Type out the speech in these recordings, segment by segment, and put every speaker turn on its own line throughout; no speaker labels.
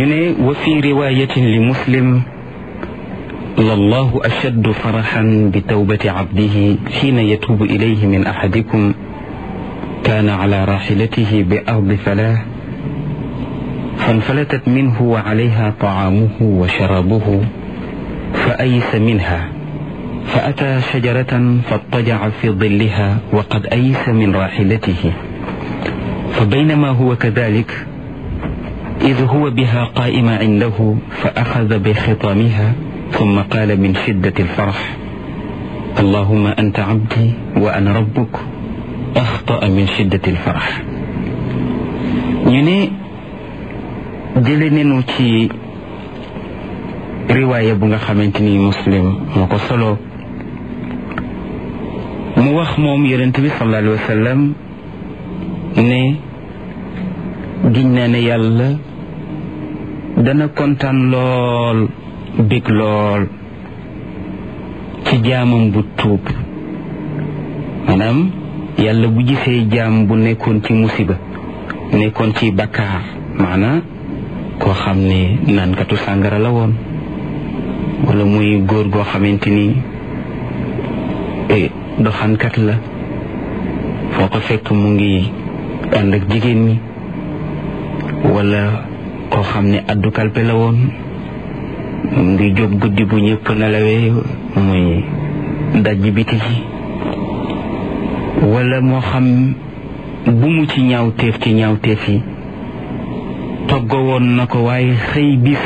ñu ne wa fi riwayatin li muslim lallahu ashaddu faraxan bi tawbati cabdihi xiina yatuubu ilayhi min axadikum kaana ala raxilatihi bi ardi falah فانفلتت منه وعليها طعامه وشرابه فأيس منها فأتى شجرة فاضطجع في ظلها وقد أيس من راحلته فبينما هو كذلك إذ هو بها قائم عنده فأخذ بخطامها ثم قال من شدة الفرح اللهم أنت عبدي وأنا ربك أخطأ من شدة الفرح ñu jële nenu ci riwaaya bu nga xamante ni muslim moo ko solo mu wax moom yonent bi sallallahu alayhi wa sallam ne giñ naa ne yàlla dana kontaan lool bég lool ci jaamam bu tuub maanaam yàlla bu gisee jaam bu nekkoon ci musiba nekkoon ci bakkaar maanaam koo xam ne naankatu sàngara la woon wala muy góor goo xamante ni doxankat la foo ko fekk mu ngi ànd ak jigéen ñi wala koo xam ne addu kalpe la woon mu ngi jóg guddi bu ñëpp nelawee muy dajj biti ci wala moo xam bu mu ci ñaawteef ci ñaawteef yi toggo woon na ko waaye xëy bis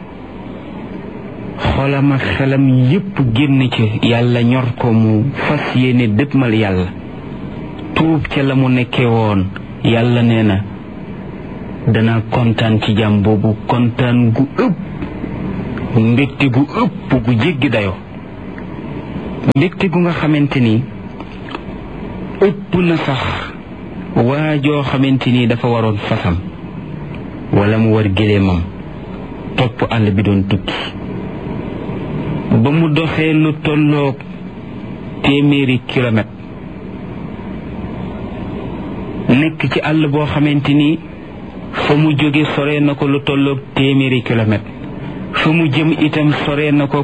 xolam ak xelam yépp génn ci yàlla ñor ko mu fas yéene dëppmal yàlla tuub ca la mu nekkee woon yàlla nee na dana kontaan ci jàmm boobu kontaan gu ëpp mbégte gu ëpp gu jéggi dayoo mbégte gu nga xamante ni ëpp na sax waa joo xamante ni dafa waroon fasam wala mu war géléemam topp àll bi doon tukki ba mu doxee lu tolloog téeméeri kilomètre nekk ci àll boo xamante ni fa mu jóge sore na ko lu tolloog téeméeri kilomètre fa mu jëm itam sore na ko